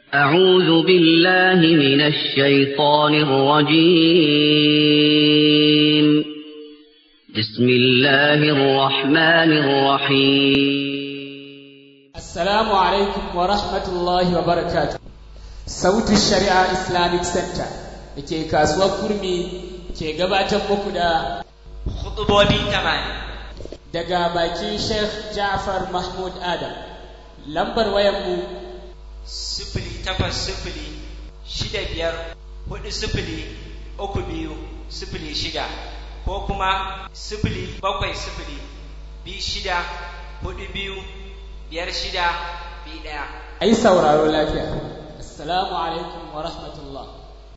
أعوذ بالله من الشيطان الرجيم بسم الله الرحمن الرحيم Assalamu alaikum wa rahmatullahi wa barakatuh. Sautu Shari'a Islamic Center da ke kasuwar kurmi ke gabatar muku da Khutubobi tamanin. daga bakin Sheikh Ja'far Mahmud Adam. Lambar wayanmu Sifili takwas sifili shida biyar hudu sifili uku biyu sifili shida ko kuma sifili bakwai sifili biyu shida hudu biyu biyar shida biyu ɗaya. a yi sauraro lafiya. Assalamu alaikum wa rahmatullah.